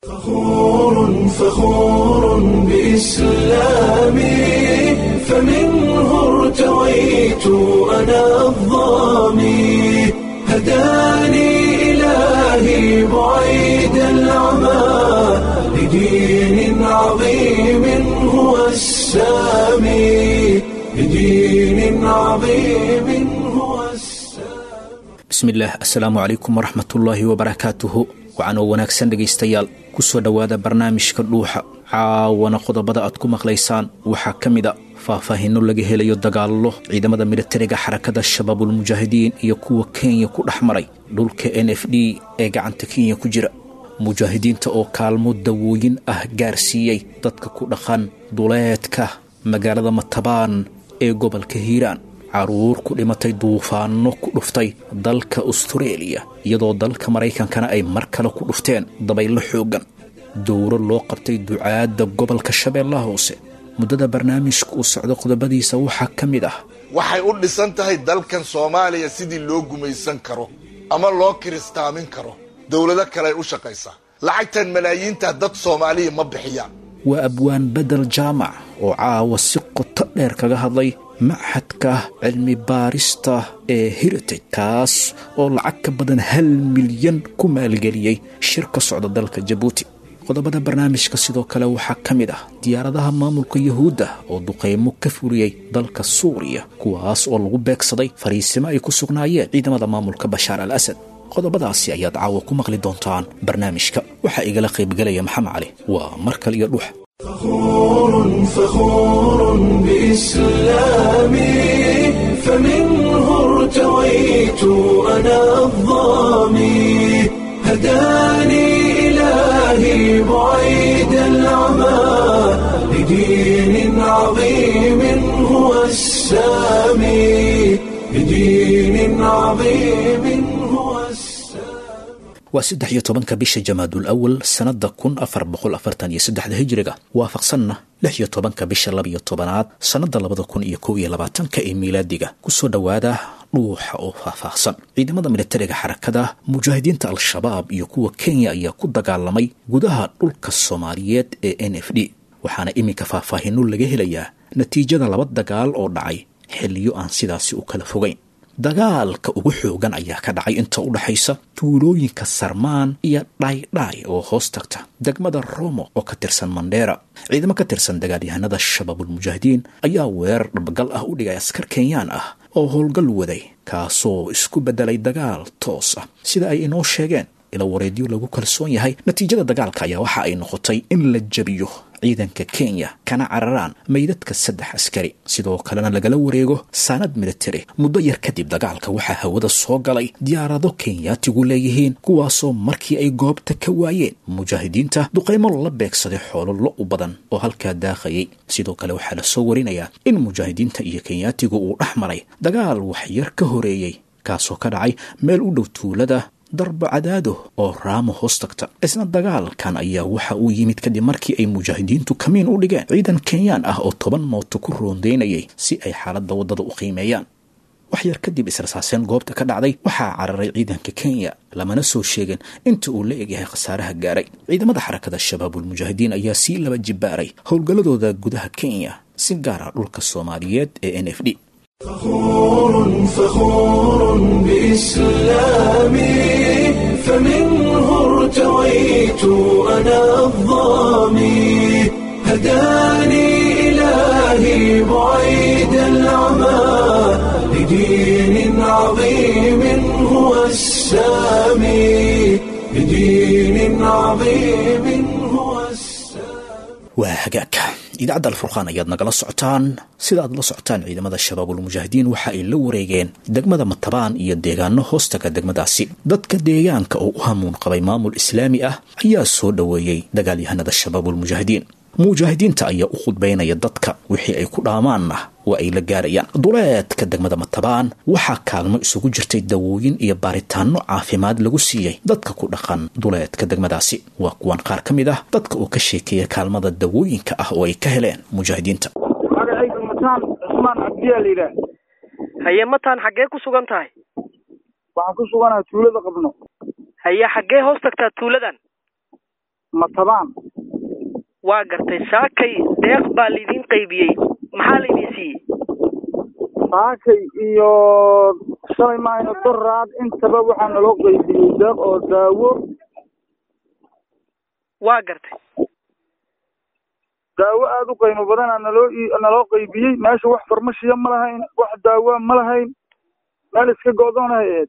فخور فخور بإسلامي فمنه ارتويت أنا الضامي هداني إلهي بعيد العمى لدين عظيم هو السامي لدين عظيم هو السامي bismillaah assalaamu calaykum waraxmatullaahi wabarakaatuhu waxaan oo wanaagsan dhegaystayaal ku soo dhowaada barnaamijka dhuuxa caawana qodobada aad ku maqlaysaan waxaa ka mid a faahfaahinno laga helayo dagaallo ciidamada militariga xarakada shabaabulmujaahidiin iyo kuwa kenya ku dhex maray dhulka n f d ee gacanta kenya ku jira mujaahidiinta oo kaalmo dawooyin ah gaarsiiyey dadka ku dhaqan duleedka magaalada matabaan ee gobolka hiiraan caruur ku dhimatay duufaanno ku dhuftay dalka astareeliya iyadoo dalka maraykankana ay mar kale ku dhufteen dabaylo xooggan dowro loo qabtay ducaadda gobolka shabeellaha hoose muddada barnaamijka uu socdo qodobadiisa waxaa ka mid ah waxay u dhisan tahay dalkan soomaaliya sidii loo gumaysan karo ama loo kiristaamin karo dowlado kale ay u shaqaysaa lacagtan malaayiinta dad soomaaliya ma bixiyaan waa abwaan bedel jaamac oo caawa si qoto dheer kaga hadlay maxadka cilmi baarista ee heritage kaas oo lacag ka badan hal milyan ku maalgeliyey shir ka socda dalka jabuuti qodobada barnaamijka sidoo kale waxaa ka mid ah diyaaradaha maamulka yuhuudda oo duqaymo ka fuliyey dalka suuriya kuwaas oo lagu beegsaday fariisimo ay ku sugnaayeen ciidamada maamulka bashaar al asad qodobadaasi ayaad caawa ku maqli doontaan barnaamijka waxaa igala qaybgelaya maxamed cali waa mar kale iyo dhuux فخور فخور بإسلامي فمنه ارتويت أنا الضامي هداني إلهي بعيد العمى لدين عظيم هو السامي لدين عظيم هو السامي waa saddex iyo tobanka bisha jamaadul awal sannadda kun afar boqol afartan iyo saddexda hijriga waafaqsanna lix iyo tobanka bisha labiyo tobanaad sannadda labada kun iyo kow iyo labaatanka ee miilaadiga kusoo dhowaada dhuuxa oo faahfaahsan ciidamada militariga xarakada mujaahidiinta al-shabaab iyo kuwa kenya ayaa ku dagaalamay gudaha dhulka soomaaliyeed ee n f d waxaana iminka faahfaahinno laga helayaa natiijada laba dagaal oo dhacay xilliyo aan sidaasi u kala fogayn dagaalka ugu xoogan ayaa ka dhacay inta u dhaxaysa tuulooyinka sarmaan iyo dhaydhaay oo hoos tagta degmada romo oo ka tirsan mandheera ciidamo ka tirsan dagaalyahanada shabaabulmujaahidiin ayaa weerar dhabgal ah u dhigay askar kenyaan ah oo howlgal waday kaasoo isku beddelay dagaal toos ah sida ay inoo sheegeen ila wareedyo lagu kalsoon yahay natiijada dagaalka ayaa waxa ay noqotay in la jebiyo ciidanka kenya kana cararaan meydadka saddex askari sidoo kalena lagala wareego saanad militari muddo yar kadib dagaalka waxaa hawada soo galay diyaarado kenyaatigu leeyihiin kuwaasoo markii ay goobta ka waayeen mujaahidiinta duqaymo la beegsaday xoolo lo u badan oo halkaa daaqayay sidoo kale waxaa la soo warinayaa in mujaahidiinta iyo kenyaatigu uu dhex maray dagaal waxyar ka horeeyey kaasoo ka dhacay meel u dhow tuulada darba cadaado oo raamo hoos tagta isna dagaalkan ayaa waxa uu yimid kadib markii ay mujaahidiintu kamiin u dhigeen ciidan kenyaan ah oo toban mooto ku roondaynayay si ay xaaladda waddada u qiimeeyaan wax yar kadib israsaaseen goobta ka dhacday waxaa cararay ciidanka kenya lamana soo sheegin inta uu la egyahay khasaaraha gaaray ciidamada xarakada shabaabulmujaahidiin ayaa sii laba jibaaray howlgalladooda gudaha kenya si gaara dhulka soomaaliyeed ee n f d فخور فخور بإسلامي فمنه ارتويت أنا الضامي هداني إلهي بعيد العمى لدين عظيم هو السامي لدين عظيم هو السامي waa hagaagka idaacadda alfurqaan ayaad nagala socotaan sida aad la socotaan ciidamada shabaabulmujaahidiin waxa ay la wareegeen degmada matabaan iyo deegaano hoostaga degmadaasi dadka deegaanka oo u hamuun qabay maamul islaami ah ayaa soo dhoweeyey dagaalyahanada shabaabulmujaahidiin mujaahidiinta ayaa u khudbaynaya dadka wixii ay ku dhaamaanna waa ay la gaarayaan duleedka degmada matabaan waxaa kaalmo isugu jirtay dawooyin iyo baaritaano caafimaad lagu siiyey dadka ku dhaqan duleedka degmadaasi waa kuwan qaar ka mid ah dadka oo ka sheekeeya kaalmada dawooyinka ah oo ay ka heleen mujaahidiinta magacayga mataan cusmaan cabdiyaa la yidhaah haye mataan xaggee ku sugan tahay waxaan ku suganahay tuulada qabno haye xaggee hoos tagtaa tuuladan matabaan waa gartay saakay deeq baa laydin qaybiyey maxaa laydin siiyey saakay iyo shalay maayna doraad intaba waxaa naloo qaybiyey deeq oo daawo waa gartay daawo aada u qiimo badana naloo naloo qaybiyey meesha wax farmashiya ma lahayn wax daawoa ma lahayn meel iska go-doonahay ahayd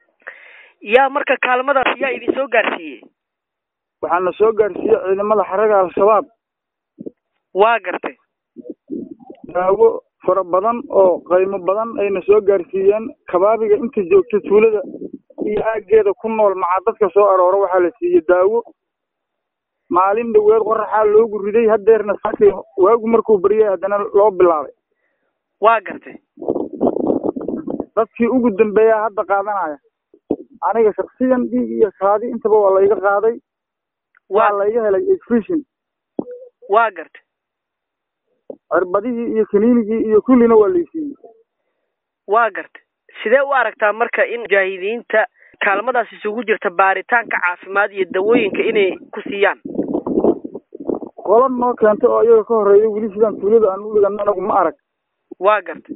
yaa marka kaalmadaas yaa idin soo gaarsiiyey waxaa na soo gaarsiiyey ciidamada xaraga al-shabaab waa gartay daawo fara badan oo qiimo badan ayna soo gaarsiiyeen kabaabiga inta joogta tuulada iyo aaggeeda ku nool macaa dadka soo aroora waxaa la siiyey daawo maalin dhaweed qoraxaa loogu riday haddeerna saakay waagu markuu baryay haddana loo bilaabay waa gartay dadkii ugu dambeeyaa hadda qaadanaya aniga shaksiyan dhiig iyo kaadi intaba waa layga qaaday waa layga helay exfision waa gartay cirbadihii iyo kaniinigii iyo kullina waa laysiiyey waa gartay sidee u aragtaa marka in mujaahidiinta kaalmadaas isugu jirta baaritaanka caafimaad iyo dawooyinka inay ku siiyaan qola noo keentay oo iyaga ka horreeya weli sidaan tuulada aan u dhigano anagu ma arag waa gartay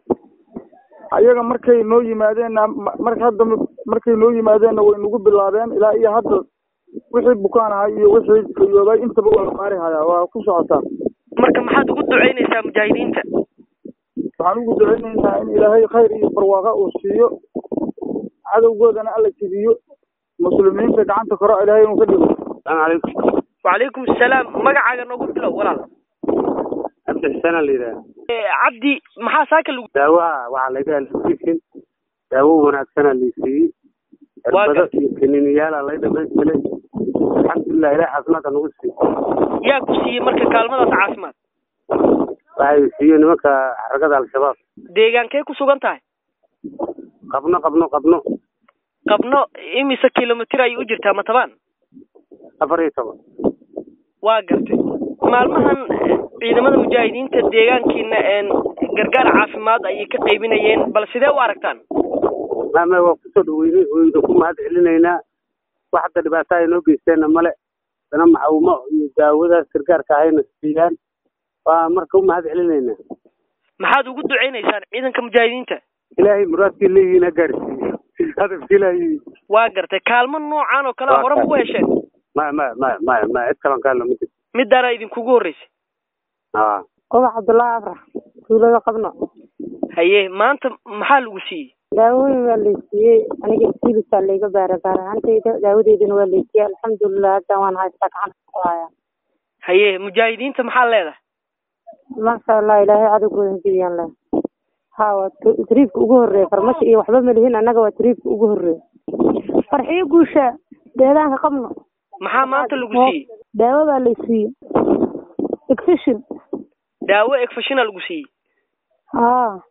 ayaga markay noo yimaadeenna marka hadda markay noo yimaadeenna way nagu bilaabeen ilaa iyo hadda wixii bukaan ahay iyo wixii fayoobay intaba waa la qaari hayaa waa ku socotaa marka maxaad ugu ducaynaysaa mujaahidiinta waxaan ugu ducaynaynaa in ilaahay khayr iyo barwaaqa uu siiyo cadowgoodana alla jibiyo muslimiinta gacanta koro ilaahay inuu ka dhigo salaamu calaykum wacalaykum asalaam magacaaga noogu bilow walaal cabdi xuseen aa la yidhaha cabdi maxaa saaka lagu daawaha waxaa laga helay daawo wanaagsanaa laysiiyey cirbado iyo kaniiniyaala lay dhamaystilay alxamdulilah ilahi caafimaadka nagu siiy yaa ku siiyey marka kaalmadaas caafimaad waxay siiyey nimanka xaragada al-shabaab deegaankee ku sugan tahay qabno qabno qabno qabno imise kilomitr ayay u jirtaa matabaan afar iyo toban waa gartay maalmahan ciidamada mujaahidiinta deegaankiina gargaar caafimaad ayay ka qaybinayeen bal sidee u aragtaan mame waa kusoo dhaweynay wayna ku mahad celinaynaa wax hadda dhibaato ay noo geysteenna male dana maxawmo iyo daawadaas gargaarka ahayna siiyaan waa marka u mahad celinaynaa maxaad ugu ducaynaysaan ciidanka mujaahidiinta ilaahay muraadkii leeyihiin ha gaarsiiyo hadafka ilaahay waa gartay kaalmo noocan oo kale hore ma u hesheen ma ma ma ma ma cid kalan kaalno ma jirto midaana idinkugu horreysay a ubax cabdullaahi afrax tuulada qabno haye maanta maxaa lagu siiyey daawooyin waa laysiiyey aniga silisa layga baara gaar ahaantayda daawadeydana waa laysiiyey alxamdulilah hadda waan haystaa gacanta ku haya haye mujaahidiinta maxaa leedahay masha allah ilaahay cadowgooda hajibiyaan leh ha waa tariifka ugu horreeya farmasho iyo waxba malihin annaga waa tariifka ugu horreeya farxiyo guusha deedaanka qabno maxaa maanta lagu siiyey daawo baa laysiiyey excision daawo egfashina lagu siiyey ha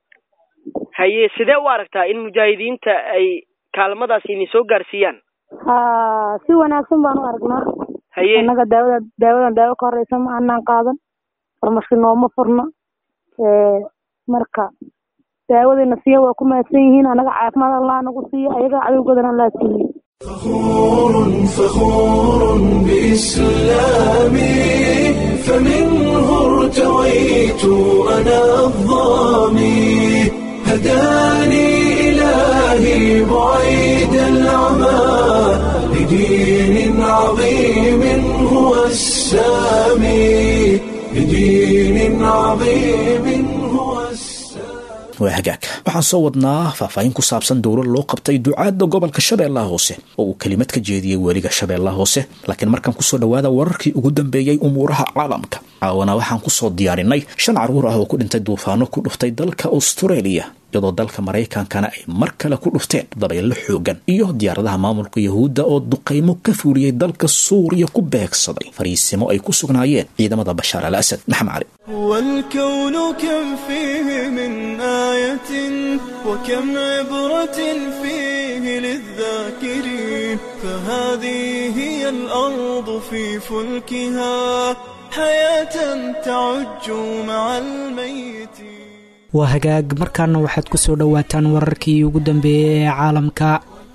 haye sidee u aragtaa in mujaahidiinta ay kaalmadaas idin soo gaarsiiyaan ha si wanaagsan baan u aragnaa haye annaga daawada daawadan daawo ka horeysa ma anaan qaadan farmashi nooma furno marka daawadayna siiya waa ku mahadsan yihiin annaga caafimaad allah nagu siiyo ayaga cadowgoodana allah siiye فخور فخور بإسلامي فمنه ارتويت أنا الظامي هداني إلهي بعيد العمى لدين عظيم هو السامي لدين عظيم هو السامي waa hagaag waxaan soo wadnaa faahfaahin ku saabsan dowlad loo qabtay ducaadda gobolka shabeellaha hoose oo uu kelimad ka jeediyey weliga shabeellaha hoose laakiin markaan kusoo dhowaada wararkii ugu dambeeyey umuuraha caalamka caawana waxaan kusoo diyaarinay shan carruur ah oo ku dhintay duufaano ku dhuftay dalka australia iyadoo dalka maraykankana ay mar kale ku dhufteen dabaylo xoogan iyo diyaaradaha maamulka yahuudda oo duqaymo ka fuuliyey dalka suuriya ku beegsaday fariisimo ay ku sugnaayeen ciidamada bashaar al asad maxamed cali والكون كم فيه من آية وكم عبرة فيه للذاكرين فهذه هي الأرض في فلكها حياة تعج مع الميت waa hagaag markaana waxaad ku soo dhowaataan wararkii ugu dambeeyey ee caalamka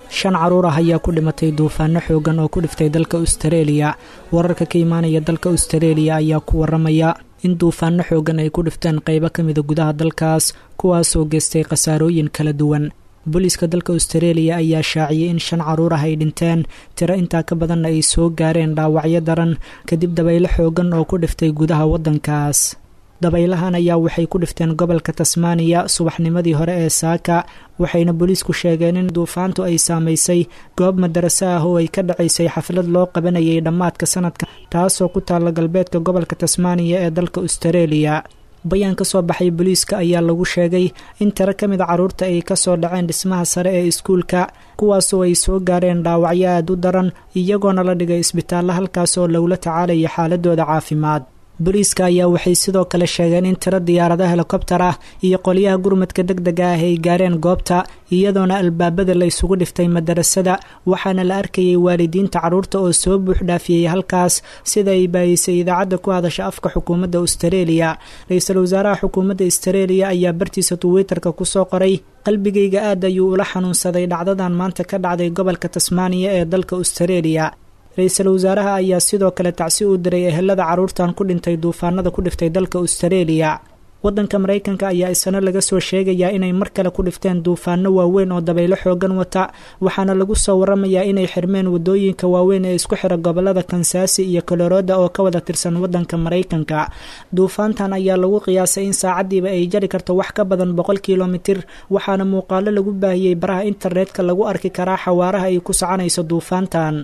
shan caruur ah ayaa ku dhimatay duufaano xoogan oo ku dhiftay dalka austareeliya wararka ka imaanaya dalka austareeliya ayaa ku waramaya in duufaano xoogan ay ku dhifteen qaybo ka mida gudaha dalkaas kuwaasoo geystay khasaarooyin kala duwan booliiska dalka austareeliya ayaa shaaciyey in shan caruur ah ay dhinteen tiro intaa ka badanna ay soo gaareen dhaawacyo daran kadib dabaylo xoogan oo ku dhiftay gudaha waddankaas dabaylahan ayaa waxay ku dhifteen gobolka tasmaaniya subaxnimadii hore ee saaka waxayna booliisku sheegeen in duufaantu ay saamaysay goob madaraso ah oo ay ka dhacaysay xaflad loo qabanayay dhammaadka sanadka taasoo ku taalla galbeedka gobolka tasmaaniya ee dalka austareeliya bayaan ka soo baxay booliiska ayaa lagu sheegay in tiro ka mid a carruurta ay kasoo dhaceen dhismaha sare ee iskuulka kuwaasoo ay soo gaareen dhaawacyo aad u daran iyagoona la dhigay isbitaallo halkaas oo lagula tacaalaya xaaladooda caafimaad booliiska ayaa waxay sidoo kale sheegeen in tiro diyaarado helikobtar ah iyo qolyaha gurmadka deg dega ah ay gaareen goobta iyadoona albaabada la isugu dhiftay madarasada waxaana la arkayay waalidiinta carruurta oo soo buuxdhaafiyey halkaas sida ay baayisay idaacadda ku hadasha afka xukuumadda austareeliya ra-iisul wasaaraha xukuumadda austareeliya ayaa bartiisa twitterka kusoo qoray qalbigayga aad ayuu ula xanuunsaday dhacdadan maanta ka dhacday gobolka tasmaaniya ee dalka austareeliya ra-iisul wasaaraha ayaa sidoo kale tacsi u diray ehelada carruurtan ku dhintay duufaanada ku dhiftay dalka austareeliya waddanka maraykanka ayaa isana laga soo sheegayaa inay mar kale ku dhifteen duufaano waaweyn oo dabaylo xoogan wata waxaana lagu soo waramayaa inay xirmeen wadooyinka waaweyn ee isku xira gobolada kansaasi iyo colorada oo ka wada tirsan waddanka maraykanka duufaantan ayaa lagu qiyaasay in saacadiiba ay jari karto wax ka badan boqol kilomitir waxaana muuqaalo lagu baahiyey baraha internetka lagu arki karaa xawaaraha ay ku soconayso duufaantan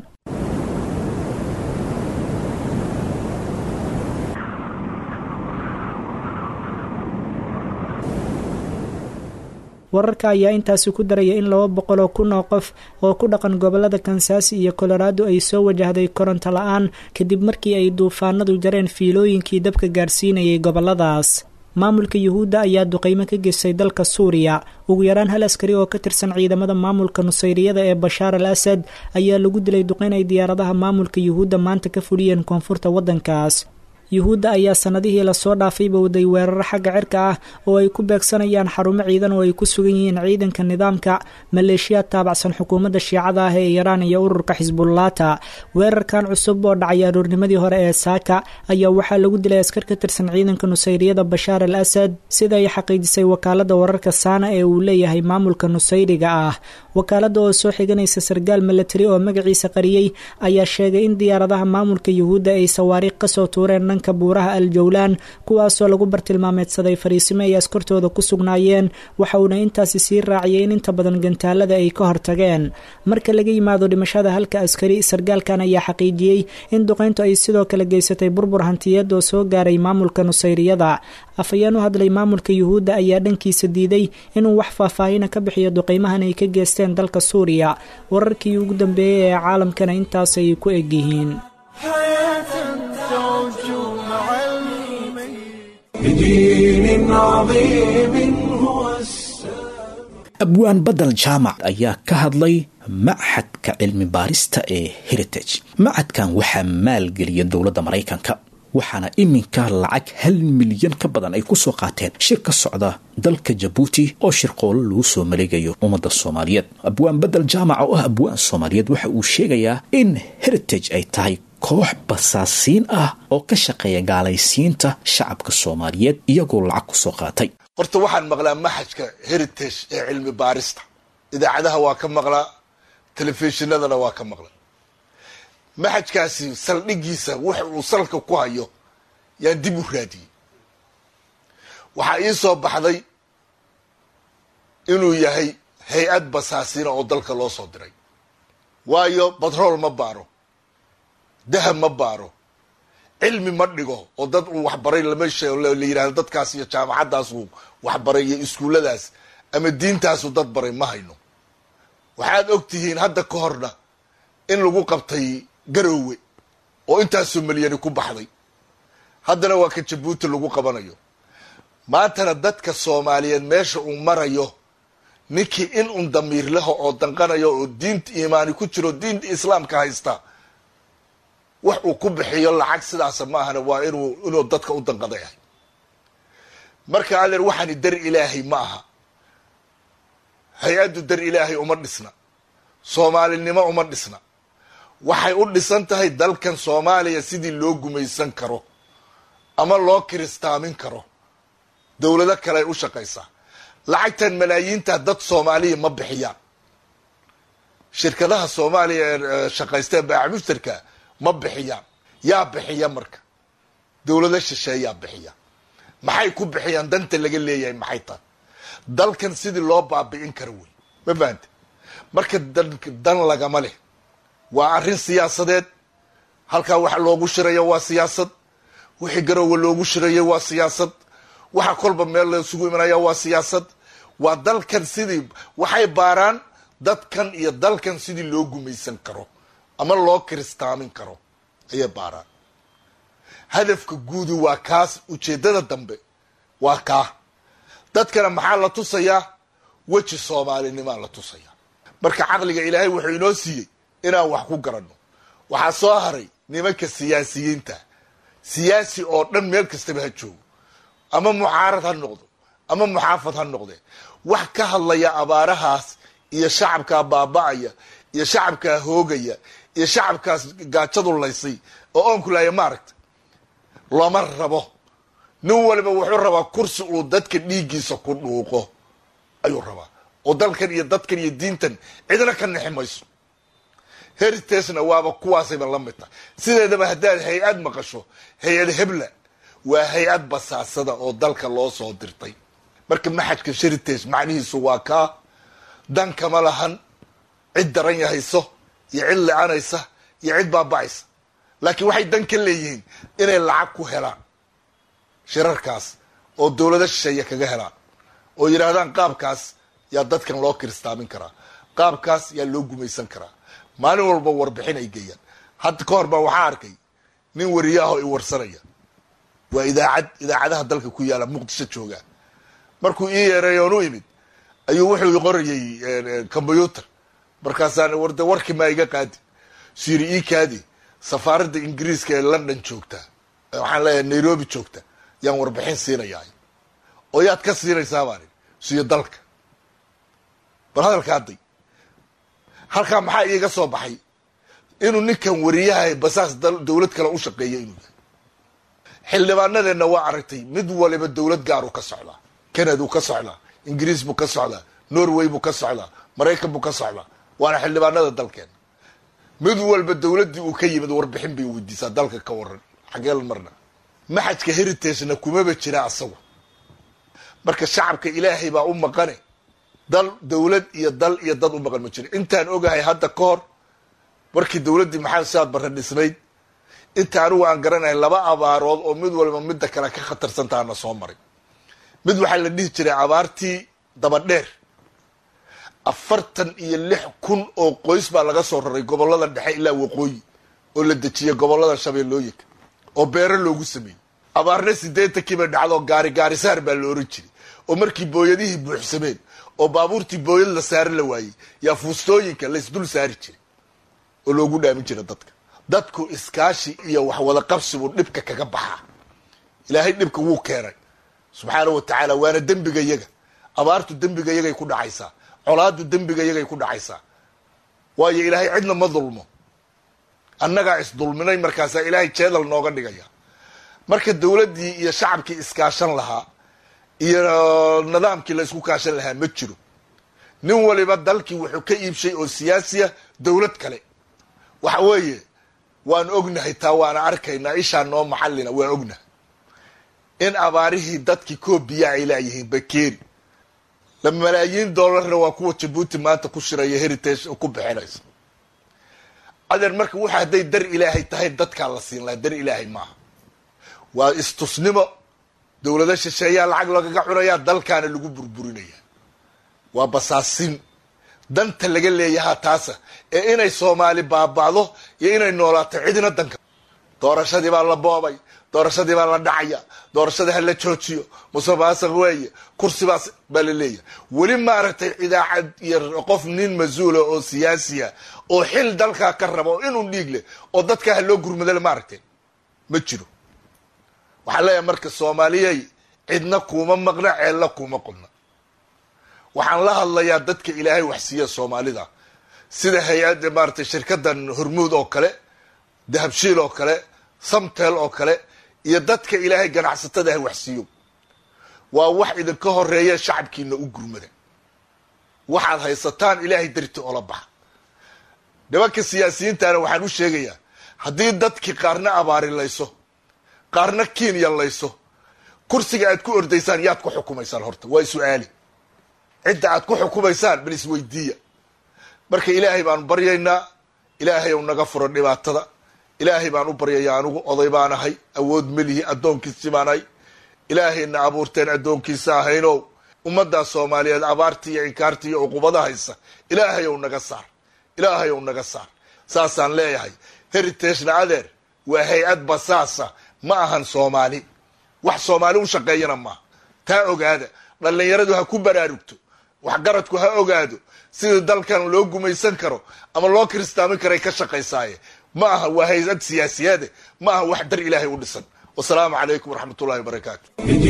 wararka ayaa intaasi ku daraya in laba boqol oo kun oo qof oo ku dhaqan gobolada kansaasi iyo colorado ay soo wajahday koronto la-aan kadib markii ay duufaanadu jareen fiilooyinkii dabka gaarsiinayay goboladaas maamulka yuhuudda ayaa duqeymo ka geystay dalka suuriya ugu yaraan hal askari oo ka tirsan ciidamada maamulka nusayriyada ee bashaar al asad ayaa lagu dilay duqeyn ay diyaaradaha maamulka yuhuudda maanta ka fuliyeen koonfurta waddankaas yuhuudda ayaa sanadihii lasoo dhaafayba waday weeraro xagga cirka ah oo ay ku beegsanayaan xarumo ciidan oo ay ku sugan yihiin ciidanka nidaamka maleeshiyaad taabacsan xukuumadda shiicada ah ee iiraan iyo ururka xisbullaata weerarkan cusub oo dhacay aroornimadii hore ee saaka ayaa waxaa lagu dilay askar ka tirsan ciidanka nusayriyada bashaar al asad sida ay xaqiijisay wakaalada wararka saana ee uu leeyahay maamulka nusayriga ah wakaalada oo soo xiganaysa sargaal milatari oo magaciisa qariyey ayaa sheegay in diyaaradaha maamulka yuhuudda ay sawaariikh kasoo tuureen dhanka buuraha al jowlaan kuwaasoo lagu bartilmaameedsaday fariisimo ay askartooda ku sugnaayeen waxa uuna intaasi sii raaciyay in inta badan gantaalada ay ka hortageen marka laga yimaado dhimashada halka askari sargaalkan ayaa xaqiijiyey in duqeyntu ay sidoo kale geysatay burbur hantiyeed oo soo gaaray maamulka nusayriyada afhayeen u hadlay maamulka yuhuudda ayaa dhankiisa diiday inuu wax faahfaahina ka bixiyo duqeymahan ay ka geesteen dalka suuriya wararkii ugu dambeeyey ee caalamkana intaasay ku egyihiin بدين عظيم هو abwaan badal jaamac ayaa ka hadlay machadka cilmi baarista ee heritage machadkan waxaa maalgeliya dowladda maraykanka waxaana iminka lacag hal milyan ka badan ay kusoo qaateen shir ka socda dalka jabuuti oo shirqoolo lagu soo maleegayo ummadda soomaaliyeed abwaan badel jaamac oo ah abwaan soomaaliyeed waxa uu sheegayaa in heritage ay tahay koox basaasiin ah oo ka shaqeeya gaalaysiinta shacabka soomaaliyeed iyagoo lacag kusoo qaatay horta waxaan maqlaa maxajka heritage ee cilmi baarista idaacadaha waa ka maqlaa telefishinadana waa ka maqlaa maxajkaasi saldhigiisa waxa uu salka ku hayo yaan dib u raadiyey waxaa ii soo baxday inuu yahay hay-ad basaasiina oo dalka loo soo diray waayo batrool ma baaro dahab ma baaro cilmi ma dhigo oo dad uu waxbaray lama sheego la yidhahdo dadkaas iyo jaamacaddaas uu waxbaray iyo iskuulladaas ama diintaasu dad baray ma hayno waxaad og tihiin hadda ka horna in lagu qabtay garoowe oo intaasoo milyani ku baxday haddana waa ka jabuuti lagu qabanayo maantana dadka soomaaliyeed meesha uu marayo ninkii in un damiir leho oo danqanayo oo diinta iimaani ku jiro diinta islaamka haysta wax uu ku bixiyo lacag sidaasa ma ahana waa inuu inuu dadka u danqada yahay marka adeer waxaani dar ilaahay ma aha hay-addu dar ilaahay uma dhisna soomaalinimo uma dhisna waxay u dhisan tahay dalkan soomaaliya sidii loo gumaysan karo ama loo kiristaamin karo dowlado kale ay u shaqaysaa lacagtan malaayiinta dad soomaaliya ma bixiyaan shirkadaha soomaaliya ee shaqaysteen baaca mushtarka ma bixiyaan yaa bixiya marka dowlado shisheeyaa bixiya maxay ku bixiyaan danta laga leeyahay maxay tahay dalkan sidii loo baabi'in karo wey ma fahante marka dan lagama leh waa arrin siyaasadeed halkaa waxa loogu shirayo waa siyaasad wixii garowa loogu shirayo waa siyaasad waxa kolba meel laisugu imanaya waa siyaasad waa dalkan sidii waxay baaraan dadkan iyo dalkan sidii loo gumaysan karo ama loo kiristaamin karo ayay baaraan hadafka guudi waa kaas ujeeddada dambe waa kaa dadkana maxaa la tusayaa weji soomaalinimaa la tusayaa marka caqliga ilaahay wuxuu inoo siiyey inaan wax ku garanno waxaa soo haray nimanka siyaasiyiinta siyaasi oo dhan meel kastaba ha joogo ama mucaarad ha noqdo ama muxaafad ha noqde wax ka hadlaya abaarahaas iyo shacabkaa baaba'aya iyo shacabkaa hoogaya iyo shacabkaas gaajadu laysay oo oonku laaya maaragta looma rabo nin waliba wuxuu rabaa kursi uu dadka dhiiggiisa ku dhuuqo ayuu rabaa oo dalkan iyo dadkan iyo diintan cidna ka nexi mayso heritagena waaba kuwaasayba la mid tahay sideedaba haddaad hay-ad maqasho hay-ad hebla waa hay-ad basaasada oo dalka loo soo dirtay marka maxajka heritage macnihiisu waa kaa dan kama lahan cid daran yahayso iyo cid le-anaysa iyo cid baaba'aysa laakiin waxay dan ka leeyihiin inay lacag ku helaan shirarkaas oo dowlado shisheeye kaga helaan oo yidhaahdaan qaabkaas yaa dadkan loo kiristaamin karaa qaabkaas yaa loo gumaysan karaa maalin walba warbixin ay geeyaan hadda ka hor baa waxaa arkay nin wariyaahoo i warsanaya waa idaacad idaacadaha dalka ku yaala muqdisho jooga markuu ii yeeray oon u imid ayuu wuxuu qorayay combyuter markaasaan warde warkii maa iga qaadi siri ii kaadi safaaradda ingiriiska ee london joogta waxaan leeyahay nairobi joogta yaan warbixin siinayaa oo yaad ka siinaysaa baan siyo dalka bal hadalka hadday halkaa maxaa iiga soo baxay inuu ninkan wariyaha basaas dowlad kale u shaqeeya inuu yahay xildhibaanadeenna waa aragtay mid waliba dowlad gaaruu ka socdaa canadau ka socdaa ingiriis buu ka socdaa norway buu ka socdaa maraykan buu ka socdaa waana xildhibaanada dalkeena mid walba dowladdii uu ka yimid warbixin bay weydiisaa dalka ka waran xageel marna maxajka heritagena kumaba jira asagu marka shacabka ilaahay baa u maqane dal dowlad iyo dal iyo dad u maqan ma jiro intaan ogahay hadda ka hor markii dowladdii maxamed saad barre dhisnayd inta anigu aan garanahay laba abaarood oo mid waliba midda kale ka khatarsantaana soo maray mid waxaa la dhihi jiray abaartii dabadheer afartan iyo lix kun oo qoys baa laga soo raray gobollada dhexe ilaa waqooyi oo la dejiyay gobollada shabeellooyinka oo beero loogu sameeyey abaarna sideetankii bay dhacdo gaari gaarisaar baa la oran jiray oo markii booyadihii buuxsameen oo baabuurtii booyad la saari la waayey yaa fuustooyinka laysdul saari jiray oo loogu dhaamin jiray dadka dadku iskaashi iyo waxwada qabsi buu dhibka kaga baxaa ilaahay dhibka wuu keenay subxaanau wa tacaala waana dembiga yaga abaartu dembiga yagay ku dhacaysaa colaadu dembiga yagay ku dhacaysaa waayo ilaahay cidna ma dulmo annagaa isdulminay markaasaa ilaahay jeedal nooga dhigaya marka dowladdii iyo shacabkii iskaashan lahaa iyo nidaamkii la isku kaashan lahaa ma jiro nin waliba dalkii wuxuu ka iibshay oo siyaasiya dowlad kale waxa weeye waan ognahay taa waana arkaynaa ishaa noo maxallina waan ognahay in abaarihii dadkii koobiya ay laayihiin bakeeri la malaayiin dollarna waa kuwa jabuuti maanta ku shiraya heritage ku bixinaysa adeer marka waxa hadday dar ilaahay tahay dadkaa la siin lahaa dar ilaahay maaha waa istusnimo dowlado shisheeyaa lacag lagaga cunayaa dalkaana lagu burburinaya waa basaasin danta laga leeyahaa taasa ee inay soomaali baaba'do iyo inay noolaato cidina danka doorashadii baa la boobay doorashadii baa la dhacaya doorashadii ha la joojiyo musuqmaasuq weeye kursibaas baa la leeyahay weli maaragtay idaacad iyo qof nin mas-uula oo siyaasiya oo xil dalkaa ka raba oo inuu dhiig leh oo dadkaa ha loo gurmadale maaragtay ma jiro waxaan leeyahay marka soomaaliyey cidna kuuma maqna ceelna kuuma qodna waxaan la hadlayaa dadka ilaahay wax siiya soomaalida sida hay-adda maaratay shirkaddan hormuud oo kale dahabshiil oo kale samtel oo kale iyo dadka ilaahay ganacsatada ha waxsiiyo waa wax idinka horeeya shacabkiina u gurmada waxaad haysataan ilaahay darti oola baxa nimanka siyaasiyiintana waxaan u sheegayaa haddii dadkii qaarna abaarilayso qaarna kenya layso kursiga aad ku ordaysaan yaad ku xukumaysaan horta waa su-aali cidda aad ku xukumaysaan bal isweydiiya marka ilaahay baanu baryaynaa ilaahay ou naga furo dhibaatada ilaahay baan u baryayaa anigu oday baan ahay awood melihi addoonkiisi baan ahay ilaahayna abuurteen addoonkiisa ahaynow ummaddaa soomaaliyeed abaartii iyo inkaartii iyo uqubada haysa ilaahay ou naga saar ilaahay ou naga saar saasaan leeyahay heritagena adeer waa hay-ad basaasa ma ahan soomaali wax soomaali u shaqeeyana maaha taa ogaada dhallinyaradu ha ku baraarugto waxgaradku ha ogaado sida dalkan loo gumaysan karo ama loo kiristaamin karay ka shaqaysaaye ma aha waa hay-ad siyaasiyaade ma aha wax dar ilaahay u dhisan wasalaamu calaykum waraxmat ullahi wabarakaatu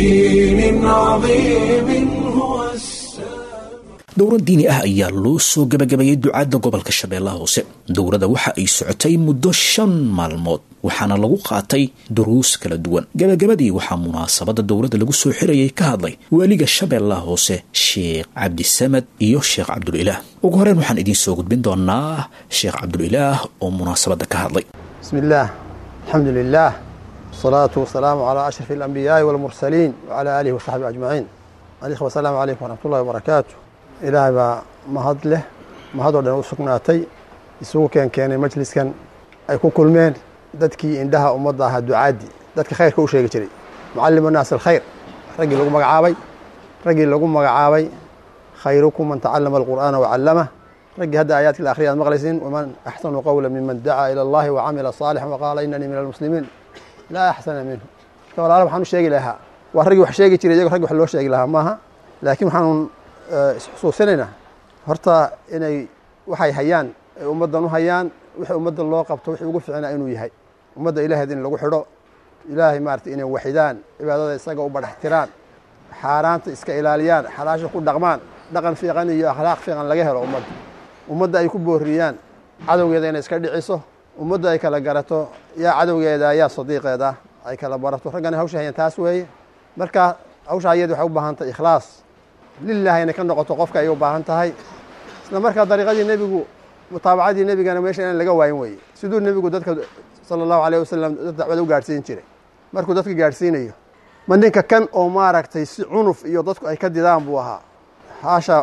بدين عظيم هو السلام dowrad diini ah ayaa loo soo gabagabeeyey ducaadda gobolka shabeellaha hoose dowrada waxa ay socotay muddo shan maalmood waxaana lagu qaatay duruus kala duwan gabagabadii waxaa munaasabada dowladda lagu soo xirayay ka hadlay waaliga shabeellaha hoose sheekh cabdisamad iyo sheekh cabdulilaah ugu horeyn waxaan idiin soo gudbin doonaa sheekh cabdulilaah oo munaasabadda ka hadlay بسم الله الحمد لله والصلاة والسلام على أشرف الأنبياء والمرسلين وعلى آله وصحبه أجمعين الإخوة السلام عليكم ورحمة الله وبركاته إلهي بaa mahad leh mahadoo dhan u sugnaatay isugu keen keenay majliskan ay ku kulmeen dadkii indhaha ummadda ahaa ducaadii dadka khayrka u sheegi jiray mucallim الnaas alkhayr raggii lagu magacaabay raggii lagu magacaabay khayrukum man tacalama alqur'aana wacallamah raggii hadda aayaadkii la akhriya ad maqlaysiin waman axsanu qowla miman dacaa ila allahi wacamila صaalixan waqaala inanii min almuslimiin laa axsana minhu marka walaala waxaan u sheegi lahaa waa raggii wax sheegi jiray iyago raggi wax loo sheegi lahaa maaha laakiin waxaanu isxusuusinaynaa horta inay waxay hayaan ay ummaddan u hayaan wixii ummaddan loo qabto wixii ugu ficnaa inuu yahay ummadda ilahayd in lagu xidho ilaahay maarata inay waxidaan cibaadada isaga u badhaxtiraan xaaraanta iska ilaaliyaan xalaasha ku dhaqmaan dhaqan fiiqan iyo akhlaaq fiiqan laga helo ummadda ummadda ay ku booriyaan cadowgeeda inay iska dhiciso ummadda ay kala garato yaa cadowgeeda yaa sadiiqeeda ay kala barato raggana hawsha hayaan taas weeye marka hawsha ayadi waxay u baahan tahay ikhlaas lilahi inay ka noqoto qofka ay u baahan tahay isla markaa dariiqadii nebigu mutaabacadii nebigana meesha inaan laga waayin weye siduu nebigu dadka sala allahu alayh wasalam dad dacwada u gaadhsiin jiray markuu dadka gaadhsiinayo ma ninka kan oo maaragtay si cunuf iyo dadku ay ka didaan buu ahaa haasha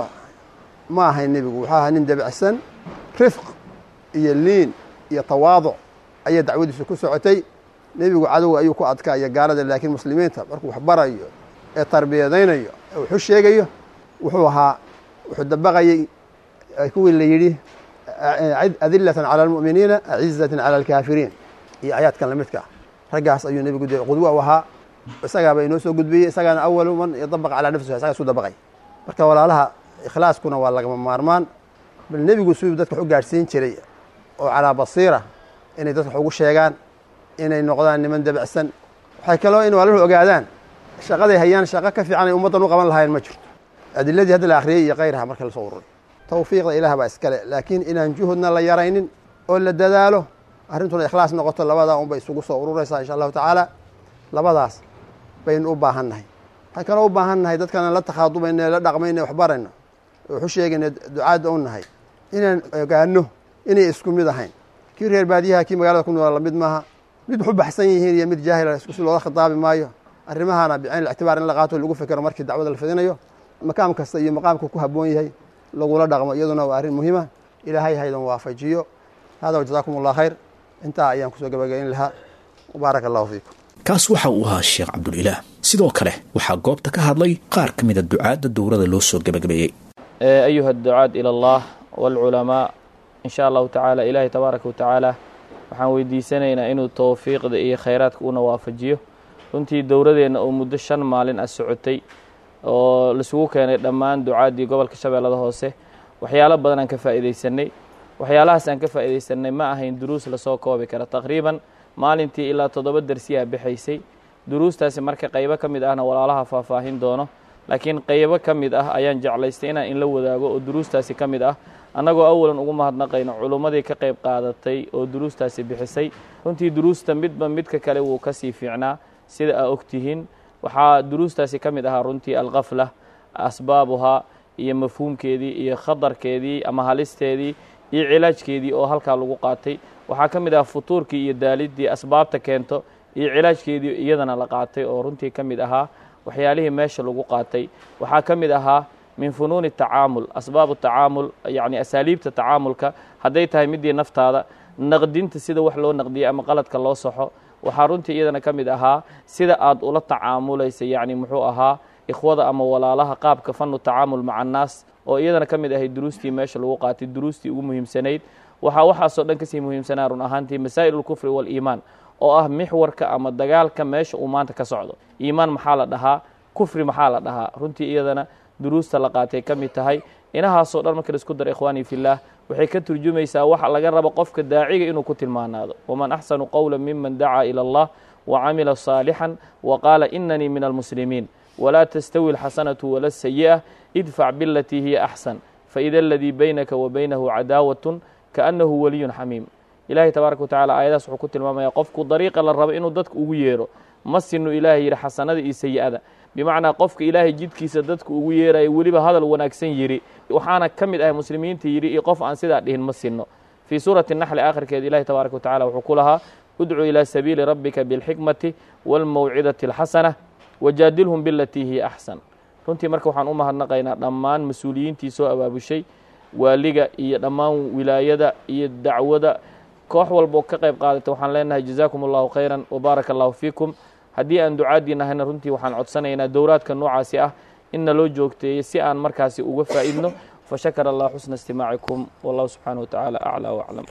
ma ahayn nebigu wuxuu ahaa nin debicsan rifq iyo liin iyo tawaaduc ayay dacwadiisu ku socotay nebigu cadowga ayuu ku adkaaya gaalada laakiin muslimiinta markuu wax barayo ee tarbiyadaynayo ee wuxu sheegayo wuxuu ahaa wuxuu dabaqayey kuwii la yidhi adilatan cala almu'miniina acizatan cala alkaafiriin iyo aayaadkan lamidka ah raggaas ayuu nebigu de qudwa u ahaa isagaaba inoo soo gudbiyey isagaana awalu man yadabaqa calaa nafsihi isagaa isu dabaqay marka walaalaha ikhlaaskuna waa lagama maarmaan bal nebigu siduu dadka wax u gaadhsiin jiray oo calaa basiira inay dadka wax ugu sheegaan inay noqdaan niman debicsan waxay kaloo in walaaluhu ogaadaan shaqaday hayaan shaqo ka fiican ay ummaddan u qaban lahayn ma jirto adiladii hadda la akhriyey iyo kayraha marka lasoo ururay tawfiiqda ilaah baa iskale laakiin inaan juhudna la yaraynin oo la dadaalo arrintuna ikhlaas noqoto labadaa unbay isugu soo ururaysaa insha allahu tacaala labadaas baynu u baahan nahay waxaan kaloo u baahan nahay dadkana la takhaadubayna la dhaqmayna waxbarayno waxu sheegayna ducaadda u nahay inaan ogaano inay isku mid ahayn kii reer baadiyaha kii magaalada ku noola lamid maaha mid waxu baxsan yihiin iyo mid jaahila isku si looga khitaabi maayo arrimahana bicayn ictibaar in la qaato lagu fekero markii dacwada la fidinayo maqaam kasta iyo maqaamku ku habboon yahay lagula dhaqmo iyaduna waa arrin muhiima ilaahay haydan waafajiyo hada wajazaakum allah khayr intaa ayaan kusoo gabagayn lahaa baaraka allahu fiikum kaas waxa uu ahaa sheekh cabdulilaah sidoo kale waxaa goobta ka hadlay qaar ka mida ducaadda dowrada loo soo gabagabeeyey ayuha adducaad ila allah waalculamaa in sha allahu tacaala ilaahay tabaaraka wa tacaala waxaan weydiisanaynaa inuu towfiiqda iyo khayraadka una waafajiyo runtii dowradeenna oo muddo shan maalin ah socotay oo laisugu keenay dhammaan ducaaddii gobolka shabeellada hoose waxyaalo badan aan ka faa'iidaysanay waxyaalahaas aan ka faa'iidaysanay ma ahayn duruus lasoo koobi kara taqriiban maalintii ilaa toddoba dersiyaa bixaysay duruustaasi marka qaybo ka mid ahna walaalaha faahfaahin doono laakiin qeybo ka mid ah ayaan jeclaystay inaan inla wadaago oo duruustaasi ka mid ah annagoo awalan ugu mahadnaqayno culummadii ka qayb qaadatay oo duruustaasi bixisay runtii duruusta midba midka kale wuu ka sii fiicnaa sida aa ogtihiin waxaa duruustaasi ka mid ahaa runtii alkafla asbaabuhaa iyo mafhuumkeedii iyo khatarkeedii ama halisteedii iyo cilaajkeedii oo halkaa lagu qaatay waxaa ka mid ah futuurkii iyo daaliddii asbaabta keento iyo cilaajkeedii iyadana la qaatay oo runtii ka mid ahaa waxyaalihii meesha lagu qaatay waxaa ka mid ahaa min funuuni tacaamul asbaabu tacaamul yacni asaaliibta tacaamulka hadday tahay midii naftaada naqdinta sida wax loo naqdiyey ama qaladka loo saxo waxaa runtii iyadana ka mid ahaa sida aad ula tacaamulaysa yacni muxuu ahaa ikhwada ama walaalaha qaabka fanu tacaamul maca annaas oo iyadana ka mid ahayd duruustii meesha lagu qaatay duruustii ugu muhiimsanayd waxaa waxaasoo dhan kasii muhiimsanaa run ahaantii masaa'il ulkufri waaliimaan oo ah mixwarka ama dagaalka meesha uu maanta ka socdo iimaan maxaa la dhahaa kufri maxaa la dhahaa runtii iyadana duruusta la qaatay ka mid tahay inahaasoo dhan marka laisku daro ikhwaanii fillaah waxay ka turjumaysaa waxa laga rabo qofka daaciga inuu ku tilmaanaado waman axsanu qowla miman dacaa ila allah wa camila saalixan wa qaala inanii min almuslimiin walaa tastawi alxasanatu wala sayi'a idfac bilatii hiya axsan faida aladii baynaka wa baynahu cadaawatun kaannahu waliyun xamiim ilahay tabaaraka watacala aayadaas wuxuu ku tilmaamaya qofku dariiqa la rabo inuu dadka ugu yeero ma sinu ilaahay yidhi xasanada iyo sayi-ada bimacnaa qofka ilaahay jidkiisa dadka ugu yeerayo weliba hadal wanaagsan yidhi waxaana ka mid ahay muslimiinta yidhi iyo qof aan sidaa dhihin ma sinno fii suurati naxli aakhirkeed ilahi tabaaraka watacala wuxuu ku lahaa udcuu ilaa sabiili rabbika bilxikmati waalmawcidati alxasana wajaadilhum bilatii hiya axsan runtii marka waxaan u mahadnaqaynaa dhammaan mas-uuliyiintii soo abaabushay waaliga iyo dhammaan wilaayada iyo dacwada koox walboo ka qayb qaadata waxaan leenahay jazaakum allahu khayran wabaaraka allahu fiikum haddii aan ducaadii nahayna runtii waxaan codsanaynaa dowraadka noocaasi ah inna loo joogteeyo si aan markaasi uga faa'idno fashakara allah xusna istimaacikum wallahu subxaanahu watacaala aclaa waclam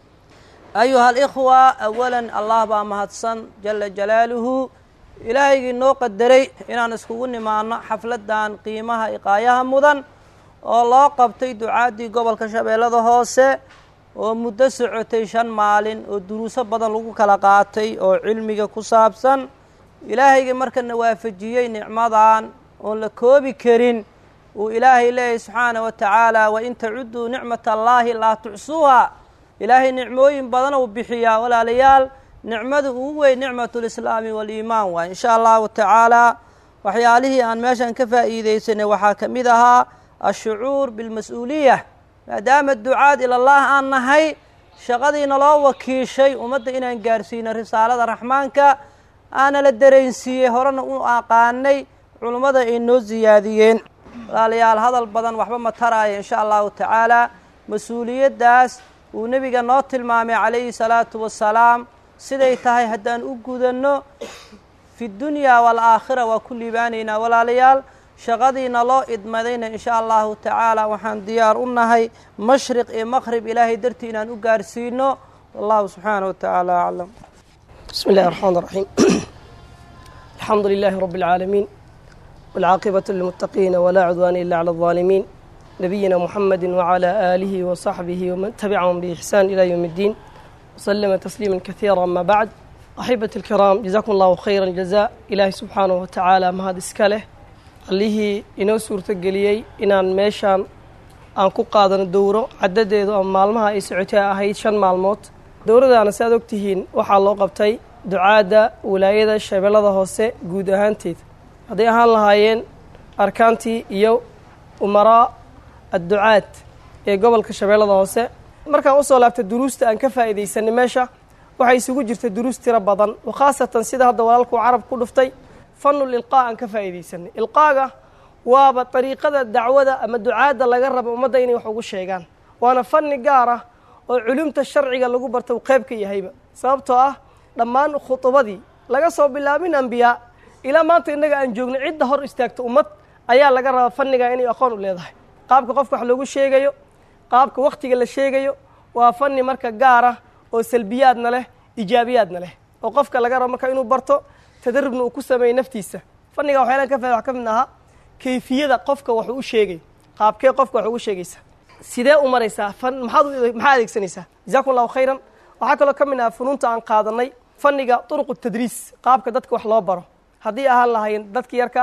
ayuha alikhwa awalan allah baa mahadsan jala jalaaluhu ilaahaygii noo qadaray inaan iskugu nimaano xafladdan qiimaha iqaayaha mudan oo loo qabtay ducaaddii gobolka shabeellada hoose oo muddo socotay shan maalin oo duruuso badan lagu kala qaatay oo cilmiga ku saabsan ilaahaygii markana waafajiyey nicmadan oon la koobi karin uu ilaahay leeyahy subxaana wa tacaala wain tacudduu nicmat allaahi laa tucsuuha ilaahay nicmooyin badan uu bixiyaa walaalayaal nicmada ugu weyn nicmatulislaami waaliimaan waay insha allahu tacaala waxyaalihii aan meeshan ka faa'iidaysanay waxaa ka mid ahaa ashucuur bilmas-uuliya maadaama ducaad ilallah aan nahay shaqadiina loo wakiishay ummadda inaan gaarsiino risaalada raxmaanka aana la dareensiiyey horena u aqaanay culummada ay noo siyaadiyeen walaalayaal hadal badan waxba ma taraayo insha allahu tacaala mas-uuliyaddaas uu nebiga noo tilmaamay calayhi salaatu wassalaam siday tahay haddaan u gudanno fi dunyaa waalaakhira waa ku liibaanaynaa walaalayaal shaqadiina loo idmadayna insha allahu tacaala waxaan diyaar u nahay mashriq iyo maqrib ilaahay dartii inaan u gaarsiino wallahu subxaanaه wa tacaala aclam بسم الله الرحمن الرحيم الحمد لله رب العالمين والعاقبة للمتقين ولا عدوان إلا على الظالمين نبينا محمد وعلى آله وصحبه ومن تبعهم بإحسان إلى يوم الدين وسلم تسليما كثيرا أما بعد أحبة الكرام جزاكم الله خيرا الجزاء إلهي سبحانه وتعالى ما هذا إسكاله allihii inoo suurtageliyey inaan meeshaan aan ku qaadano dowro caddadeedu ama maalmaha ay socotay ahayd shan maalmood dowradaana si aad ogtihiin waxaa loo qabtay ducaadda wilaayada shabeellada hoose guud ahaanteed hadday ahaan lahaayeen arkaantii iyo umaraa adducaad ee gobolka shabeellada hoose markaan usoo laabtay duruusta aan ka faa'iidaysanay meesha waxay isugu jirta duruus tiro badan oo khaasatan sida hadda walaalkuu carab ku dhuftay fanul ilqaa aan ka faa'iidaysanay ilqaaga waaba dariiqada dacwada ama ducaadda laga raba ummadda inay wax ugu sheegaan waana fanni gaar ah oo culumta sharciga lagu barta uu qayb ka yahayba sababtoo ah dhammaan khudubadii laga soo bilaabin ambiyaa ilaa maanta innaga aan joogno cidda hor istaagta ummad ayaa laga rabaa fanniga inay aqoon u leedahay qaabka qofka wax loogu sheegayo qaabka wakhtiga la sheegayo waa fanni marka gaar ah oo salbiyaadna leh ijaabiyaadna leh oo qofka laga rabo marka inuu barto tadarubna uu ku sameeyey naftiisa fanniga waxyaalaan ka fahda wax ka mid ahaa kayfiyada qofka wax u sheegay qaabkee qofka wax ugu sheegaysa sidee u maraysaa fan maxaad maxaa adeegsanaysaa jazakum allahu khayran waxaa kaloo ka mid aha funuunta aan qaadanay fanniga turuqu tadriis qaabka dadka wax loo baro haddii ahaan lahayn dadka yarkaa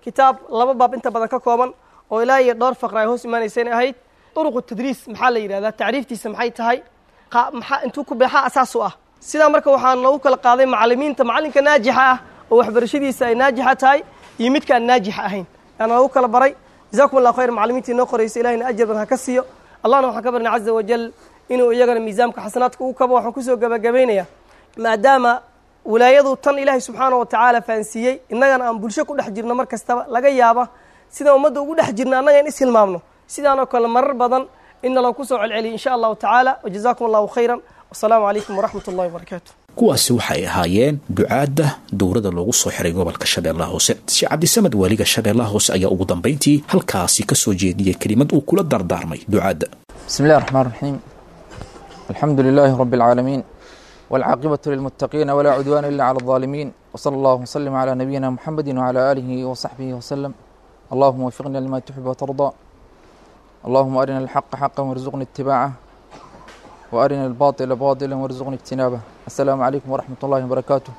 kitaab laba baab inta badan ka kooban oo ilaa iyo dhowr faqra ay hoos imaanayseen ahayd duruqu tadriis maxaa la yidhahdaa tacriiftiisa maxay tahay maxaa intuu ku beexaa asaas u ah sidaa marka waxaa noogu kala qaaday macalimiinta macallinka naajixa ah oo waxbarashadiisa ay naajixa tahay iyo midka aan naajixa ahayn yaana noogu kala baray jazakum allahu khayr macalimiintii noo qoraysa ilahina ajar badan ha ka siiyo allahna waxaan ka barnay caza wajal inuu iyagana miisaamka xasanaadka ugu kabo waxaan kusoo gabagabaynayaa maadaama wilaayadu tan ilaahay subxaana wa tacaala fahansiiyey innagana aan bulsho ku dhex jirno mar kastaba laga yaaba sidaan ummadda ugu dhex jirna annaga in ishilmaamno sidaanoo kale marar badan inna loo kusoo celceliyo insha allahu tacaala wajazakum allahu khayran wasalaamu calaykum waraxmat ullahi wabarakaatu kuwaasi waxay ahaayeen ducaadda dowladda loogu soo xiray gobolka shabeellaha hoose sheekh cabdisamed waaliga shabeellaha hoose ayaa ugu dambayntii halkaasi ka soo jeediyey kelimad uu kula dardaarmay ducaadda بسم الله الرحمن الرحيم الحمد لله رب العالمين والعاقبة للمتقين ولا عدوان إلا على الظالمين وصلى الله وسلم على نبينا محمد وعلى آله وصحبه وسلم اللهم وفقنا لما تحب وترضى اللهم أرنا الحق حقا وارزقنا اتباعه وأرنا الباطل باطلا وارزقنا اجتنابه السلام عليكم ورحمة الله وبركاته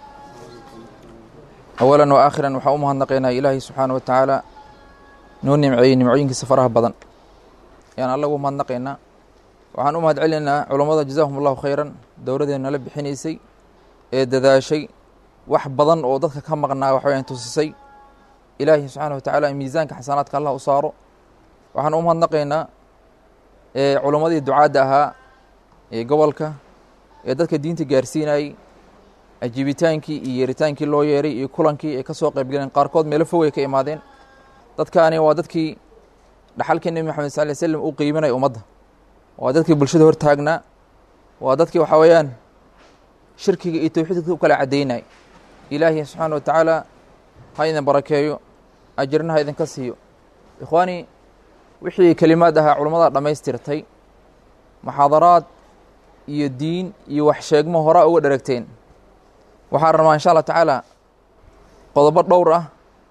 أولا وآخرا وحا نقينا إلهي سبحانه وتعالى نون نمعي نمعين كسفرها بدن yaan alla ugu mahadnaqaynaa waxaan u mahad celinaynaa culammada jazaahum allahu khayran dowladdeena nala bixinaysay ee dadaashay wax badan oo dadka ka maqnaa waxaweyaan tusisay ilaahi subxaana wa tacaala in miisaanka xasanaadka allah u saaro waxaan u mahadnaqaynaa culammadii ducaadda ahaa ee gobolka ee dadka diinta gaarsiinayey ajiibitaankii iyo yeeritaankii loo yeeray iyo kulankii ay ka soo qaybgaleen qaarkood meelo fogay ka imaadeen dadkaani waa dadkii dhaxalkii nebi maxamed sal ly slam uu qiiminaya ummadda waa dadkii bulshada hor taagnaa waa dadkii waxaa weeyaan shirkiga iyo towxiidka u kala caddaynay ilaahi subxaana wa tacaala ha idin barakeeyo ajirna ha idinka siiyo ikhwaani wixii kelimaad ahaa culammada dhammaystirtay muxaadaraad iyo diin iyo wax sheegmo horaa uga dheragteen waxaan rabaa insha allah tacaala qodobo dhowr ah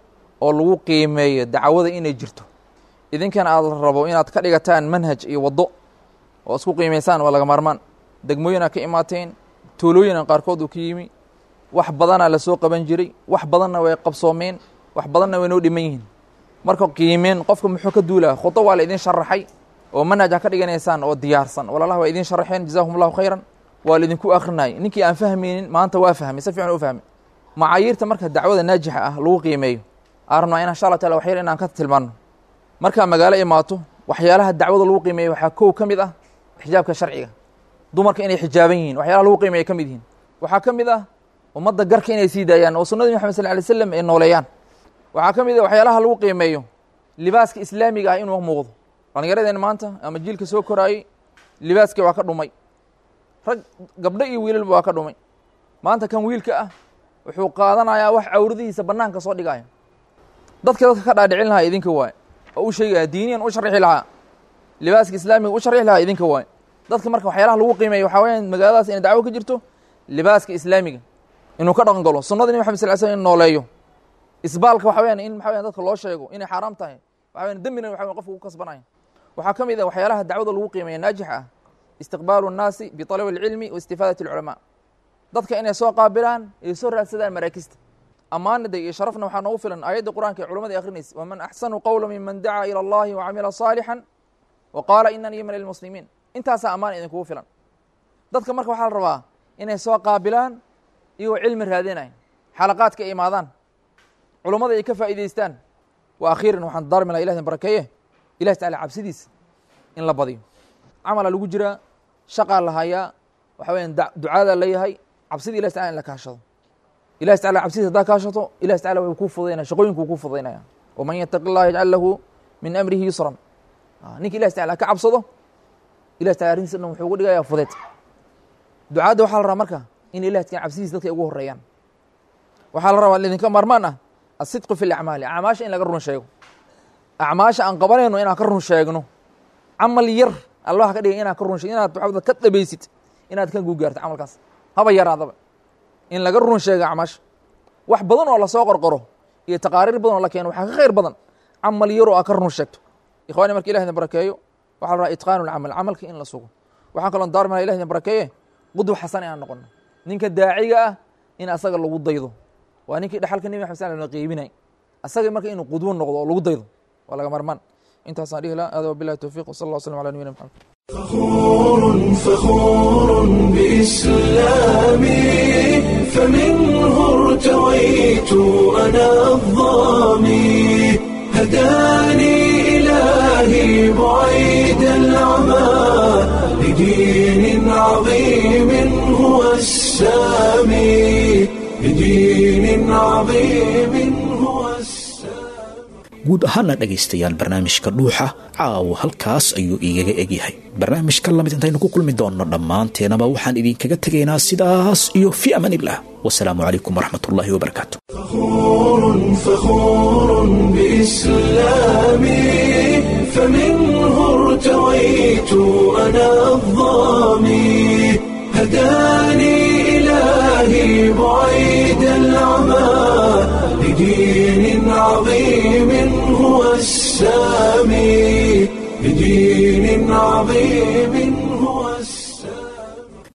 oo lagu qiimeeyo dacwada inay jirto idinkana aad rabo inaad ka dhigataan manhaj iyo waddo oo isku qiimaysaan waa laga maarmaan degmooyinaa ka imaateen tuulooyina qaarkood uu ka yimi wax badanaa la soo qaban jiray wax badanna way qabsoomeen wax badanna way noo dhiman yihiin marka qiimeen qofka muxuu ka duulaa khudo waa la idin sharaxay oo manhaj ha ka dhiganaysaan oo diyaarsan walaalaha waa idin sharaxeen jazaahum allahu khayran waa la idinku akrinayay ninkii aan fahmaynin maanta waa fahmay si fiican u fahmay macaayiirta marka dacwada naajixa ah lagu qiimeeyo aan rabnaa in insha allah taala waxyar inaan ka tilmaano markaa magaalo imaato waxyaalaha dacwada lagu qiimeeya waxaa kow ka mid ah xijaabka sharciga dumarka inay xijaaban yihiin waxyaalaha lagu qiimeeya ka mid yihiin waxaa ka mid ah ummadda garka inay sii daayaan oo sunnadii maxamed sal lay slam ay nooleeyaan waxaa ka mid ah waxyaalaha lagu qiimeeyo libaaska islaamiga ah inuu muuqdo dhallinyaradeen maanta ama jiilka soo koraayey libaaskii waa ka dhumay rag gabdho iyo wiilalba waa ka dhumay maanta kan wiilka ah wuxuu qaadanayaa wax cawradihiisa bannaanka soo dhigaya dadka dadka ka dhaadhicin lahaa idinka waaye oo u sheegaya diiniyan u sharixi lahaa libaaska islaamiga u sharixi lahaa idinka waaye dadka marka waxyaalaha lagu qiimeeya waxaa weyaan magaaladaas inay dacwo ka jirto libaaska islaamiga inuu ka dhaqan galo sunnada nabi maxamed sal slam in nooleeyo isbaalka waxa weyaan in maxa weyan dadka loo sheego inay xaaraam tahay waxa weyan dembina waxa weyan qofka ku kasbanaya waxaa ka mid ah waxyaalaha dacwada lagu qiimeeya naajixa ah istiqbaalu nnaasi biطalabi اlcilmi wa istifaadat اlculamaa dadka inay soo qaabilaan ay soo raadsadaan maraakista ammaanida iyo sharafna waxaa noogu filan aayadda qur'anka ee culamada akrinaysa waman axsanu qowla miman dacaa ilى اllahi wacamila صaalixا wa qaala inanii min almuslimiin intaasaa ammaan idinkugu filan dadka marka waxaa la rabaa inay soo qaabilaan iyagoo cilmi raadinaya xalaqaadka ay imaadaan culummada ay ka faa'iidaystaan wa akhiiran waxaan daarmi laha ilah idin barakeeye ilahi tacala cabsidiisa in la badiyo camala lagu jiraa shaqaa la hayaa waxa weyan ducaadaa leeyahay cabsida ilahi tacala in la kaashado ilahi tacala cabsidiisa haddaa kaashato ilahi tacala way kuu fudaynaya shaqooyinkuu kuu fudaynaya waman yataqi اllah yajcal lahu min amrihi yusran ninka ilahi tacala ka cabsado ilahi tacala arrintiisa dhan wuxuu ugu dhigayaa fudeed ducaadda waxaa la rabaa marka in ilahi tacala cabsidiisa dadka ay ugu horeeyaan waxaa la rabaa idinka maarmaan ah asidqu fi lacmaali acmaasha in laga run sheego acmaasha aan qabanayno inaan ka run sheegno camal yar allah ka dhigay inaan ka run sheeg inaad waxawda ka dhabaysid inaad ka guugaarto camalkaas haba yaraadaba in laga run sheego acmaasha wax badan oo lasoo qorqoro iyo taqaariir badan oo la keeno waxaa ka khayr badan camal yar oo aad ka run sheegto ikhwani marka ilah idin barakeeyo waxaa la rabaa itqaanu lcamal camalka in la sugo waxaan kaloo daarmi laha ilah idin barakeeye qudwa xasan inaan noqono ninka daaciga ah in asaga lagu daydo waa ninkii dhexalka nebi maxamed sal la qiibinay asagii marka inuu qudwo noqdo oo lagu daydo waa laga marmaan intaasaan dhihi laha hada wabilahi towfiq wsala allah waslam ala nabiyina maxamed فخور فخور بإسلامي فمنه ارتويت أنا الظامي هداني إلهي بعيد العمى لدين عظيم هو السامي لدين عظيم هو guud ahaana dhegaystayaal barnaamijka dhuuxa caawa halkaas ayuu igaga egyahay barnaamijka lamid intaynu ku kulmi doonno dhammaanteenaba waxaan idinkaga tegaynaa sidaas iyo fi amaan illah wasalaamu calaykum waraxmat ullaahi wabarakaatu فخور فخور بإسلامي فمنه ارتويت أنا الظامي هداني إلهي بعيد العمى لدين عظيم هو السامي لدين عظيم